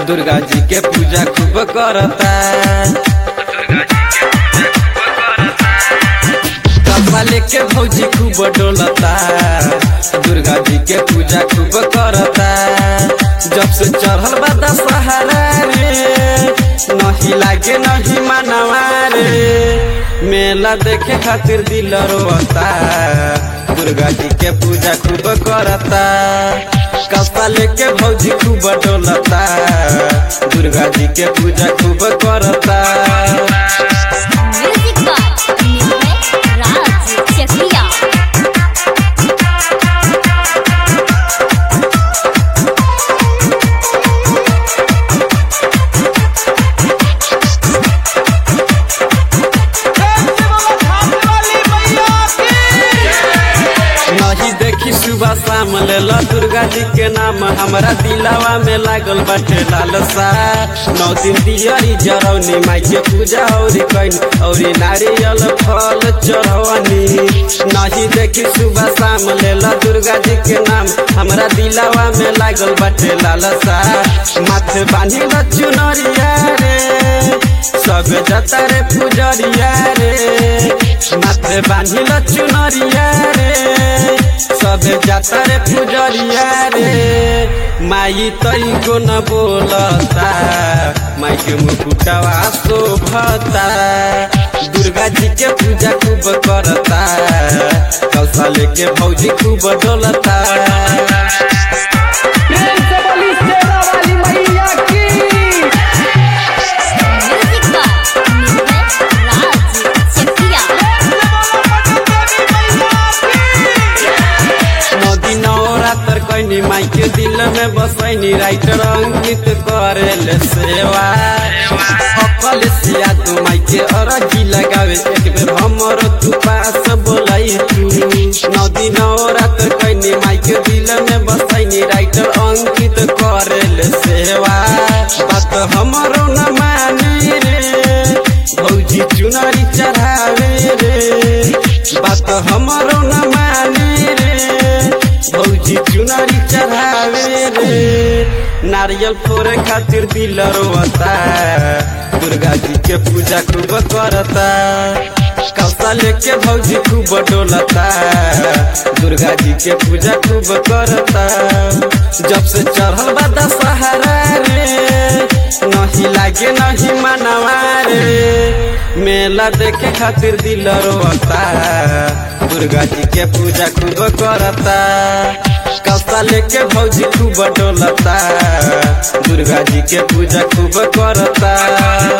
दुर्गा जी के पूजा खूब करता कपा लेके भौजी खूब डोलता दुर्गा जी के पूजा खूब करता जब से चढ़ल बा दशहरा रे नहीं लागे नहीं मनवा रे मेला देखे खातिर दिल रोता दुर्गा जी के पूजा खूब करता कपा लेके भौजी खूब डोलता दुर्गा जी के पूजा खूब करता म्यूजिक बाय निर्भय राज चकिया नहीं देखी सुबह शाम लेला दुर्गा जी के नाम हमारा दिलावा में लागल बाटे लालसा नौ दिन दियरी जरौनी माई के पूजा औरी कैन औरी नारियल फल चढ़वनी नहीं देखी सुबह शाम लेला दुर्गा जी के नाम हमारा दिलावा में लागल बाटे लालसा माथे बांधी ल चुनरिया रे सब जता रे पुजरिया रे माथे बांधी ल चुनरिया रे सब जाता रे पुजरिया रे माई तई को न बोलता माई के मुकुटवा शोभता दुर्गा जी के पूजा खूब करता कौशल के भौजी खूब डोलता प्रेम से बोली शेरा वाली मैया की म्यूजिक बाय निर्भय राज चकिया नदी नवरात्र कैनी माई के दिल में बसैनी राइटर अंकित करेले सेवा अकल सिया तू माई के अरजी लगावे एक बेर हमर तू पास बोलाई तू नदी नवरात्र कैनी माई के दिल में बसैनी राइटर अंकित करेले सेवा बात हमरो न मानी रे भौजी चुनरी चढ़ावे रे बात हमरो न मानी रे भौजी चुनरी चढ़ावे रे नारियल फोड़े खातिर दिल रोता दुर्गा जी के पूजा खूब करता कौसा लेके भौजी खूब डोलता दुर्गा जी के पूजा खूब करता जब से चढ़ल बा दशहरा रे नहीं लागे नहीं मनवा रे मेला देखे खातिर दिल रोता दुर्गा जी के पूजा खूब करता कौसा लेके भौजी खूब डोलता दुर्गा जी के पूजा खूब करता